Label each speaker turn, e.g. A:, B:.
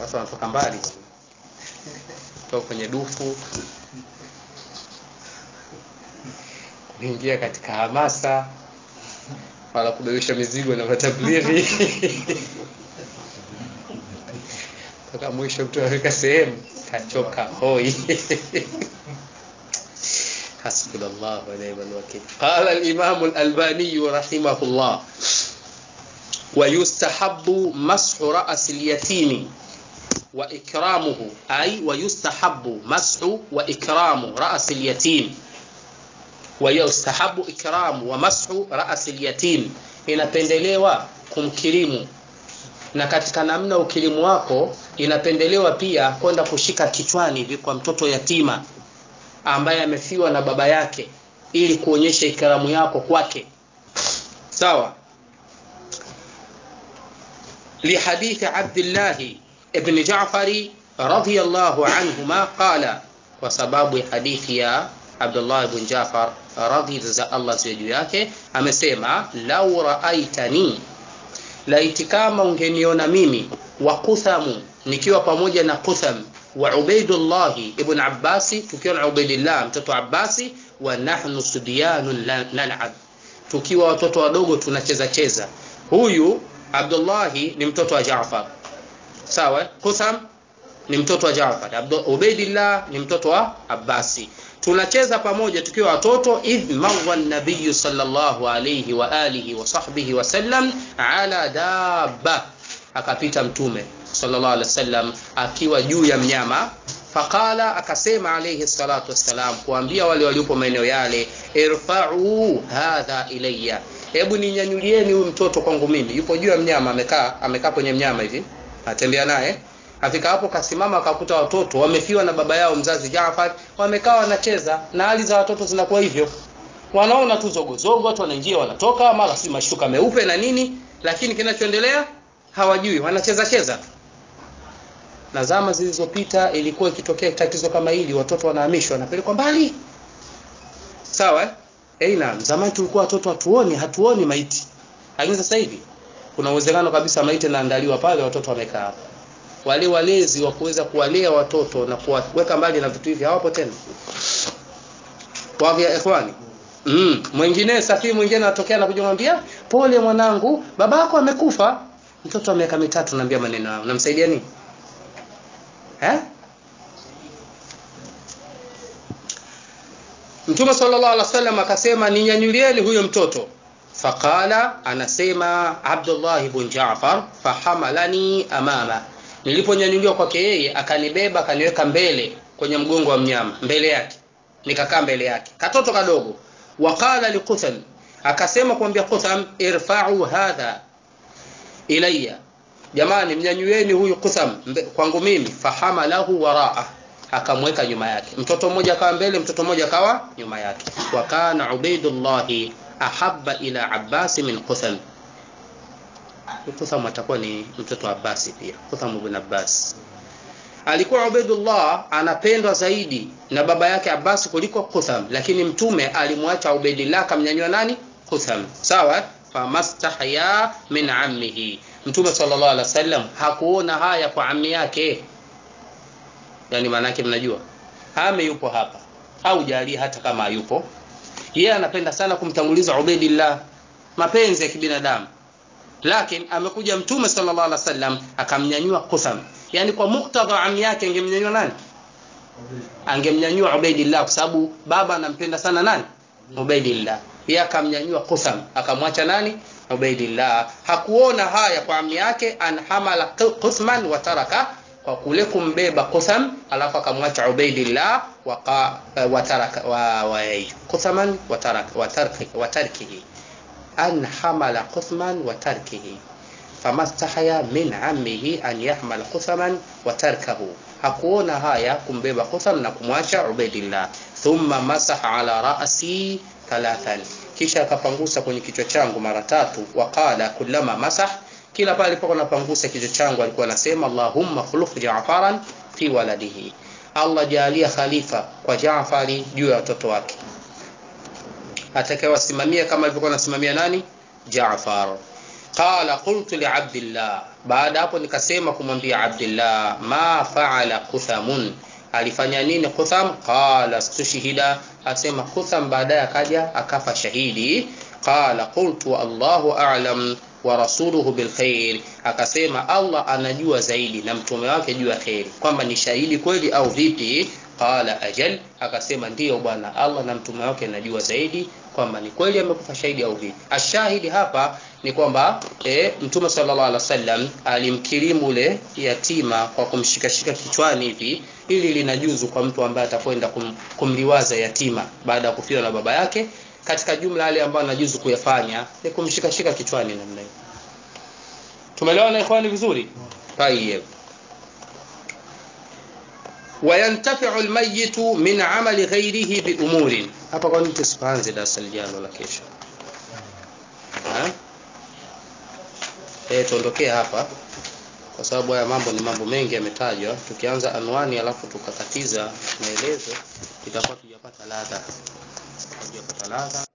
A: watu wanatoka mbali toka kwenye dufu kuingia katika hamasa wala kubebesha mizigo na matablighi mpaka mwisho mtu aweka sehemu kachoka hoi حسبنا الله ونعم الوكيل قال الإمام الألباني رحمه الله ويستحب مسح رأس اليتيم وإكرامه أي ويستحب مسح وإكرام رأس اليتيم ويستحب إكرام ومسح رأس اليتيم inapendelewa kumkirimu na katika namna ukirimu wako inapendelewa pia kwenda kushika kichwani hivi kwa mtoto yatima ambaye amefiwa na baba yake ili kuonyesha ikaramu yako kwake sawa لحديث عبد الله ابن جعفر رضي الله عنهما قال وسباب حديث يا عبد الله بن جعفر رضي الله juu yake amesema lau raaitani laiti kama ungeniona mimi wa kuthamu nikiwa pamoja na kutham wa ubaidullahi ibn abbasi tukiwa na ubaidillah mtoto wa abbasi wa nahnu subyanun nal'ab tukiwa watoto wadogo tunacheza cheza huyu abdullahi ni mtoto wa jaafar sawa kutham ni mtoto wa jaafar ubaidillah ni mtoto wa abbasi tunacheza pamoja tukiwa watoto idh marra nabiyu sallallahu alayhi wa alihi wa sahbihi wasallam ala dabba akapita mtume sallallahu alaihi wasallam akiwa juu ya mnyama faqala akasema alayhi salatu wassalam kuambia wale waliopo maeneo yale irfa'u hadha ilayya hebu ninyanyulieni huyu mtoto kwangu mimi yupo juu ya mnyama amekaa amekaa kwenye mnyama hivi atembea naye afika hapo kasimama akakuta watoto wamefiwa na baba yao mzazi Jaafar wamekaa wanacheza na hali za watoto zinakuwa hivyo wanaona tu zogozogo watu wanaingia wanatoka mara si mashuka meupe na nini lakini kinachoendelea hawajui wanacheza cheza na zama zilizopita ilikuwa ikitokea tatizo kama hili watoto wanahamishwa wanapelekwa mbali sawa eh na zamani tulikuwa watoto hatuoni hatuoni maiti lakini sasa hivi kuna uwezekano kabisa maiti inaandaliwa pale watoto wamekaa hapo wale walezi wa kuweza kuwalea watoto na kuwaweka mbali na vitu hivi hawapo tena kwa vya ikhwani mm. mwingine safiri mwingine anatokea na kujimwambia pole mwanangu babako amekufa mtoto wa miaka mitatu naambia maneno hayo namsaidia nini eh Mtume sallallahu alaihi wasallam akasema ninyanyulieni huyo mtoto faqala anasema Abdullah ibn Jaafar fahamalani amama niliponyanyuliwa kwake yeye akanibeba akaniweka mbele kwenye mgongo wa mnyama mbele yake nikakaa mbele yake katoto kadogo waqala liqutham akasema kuambia qutham irfa'u hadha ilayya jamani mnyanyueni huyu qutham kwangu mimi fahamalahu waraa akamweka nyuma yake mtoto mmoja akawa mbele mtoto mmoja akawa nyuma yake wa kana ubaidullah ahabba ila abbas min qutham Kutham atakuwa ni mtoto wa Abbas pia. Kutham ibn Abbas. Alikuwa Ubaidullah anapendwa zaidi na baba yake Abbas kuliko Kutham, lakini mtume alimwacha Ubaidillah akamnyanyua nani? Kutham. Sawa? Famastahya min ammihi. Mtume sallallahu alaihi wasallam hakuona haya kwa ammi yake. Yaani maana yake mnajua? Ame yupo hapa. Au jali hata kama hayupo. Yeye anapenda sana kumtanguliza Ubaidillah. Mapenzi ya kibinadamu lakini amekuja mtume sallallahu alaihi wasallam akamnyanyua Qutham yani kwa muktadha ami yake angemnyanyua nani angemnyanyua Ubaidillah kwa sababu baba anampenda sana nani Ubaidillah yeye akamnyanyua Qutham akamwacha nani Ubaidillah hakuona haya kwa ami yake anhamala Quthman wa taraka kwa kule kumbeba Qutham alafu akamwacha Ubaidillah wa wa taraka wa, wa Quthaman wa taraka wa tarki wa tarkihi an hamala Quthman wa tarkihi famastahaya min ammihi an yahmal Quthaman wa tarkahu hakuona haya kumbeba Qutham na kumwacha Ubaidillah thumma masaha ala ra'si thalathan kisha akapangusa kwenye kichwa changu mara tatu waqala kullama masah kila pale alipokuwa anapangusa kichwa changu alikuwa anasema Allahumma khuluf Ja'faran fi waladihi Allah jalia khalifa kwa Jaafari juu ya watoto wake atakayewasimamia kama alivyokuwa anasimamia nani Jaafar qala qultu li abdillah baada hapo nikasema kumwambia abdillah ma faala quthamun alifanya nini qutham qala stushhida asema qutham baadaye akaja akafa shahidi qala qultu allahu a'lam wa rasuluhu bilkhair akasema allah anajua zaidi na mtume wake juu ya kheri kwamba ni shahidi kweli au vipi qala ajal akasema ndiyo bwana allah na mtume wake najua zaidi kwamba ni kweli amekufa shahidi au vipi ashahidi hapa ni kwamba e, mtume sallallahu alaihi wasallam alimkirimu ule yatima kwa kumshikashika kichwani hivi ili linajuzu kwa mtu ambaye atakwenda kum, kumliwaza yatima baada ya kufiwa na baba yake katika jumla yale ambayo anajuzu kuyafanya ni kumshikashika kichwani namna hiyo tumeelewana ikhwani vizuri tayeb wayantafiu almayitu min amali ghairihi biumurin hapa kwani tusipanze darasa lijalo la kesho eh tuondokee hapa kwa sababu haya mambo ni mambo mengi yametajwa tukianza anwani alafu tukakatiza maelezo itakuwa tujapata ladha tujapata ladha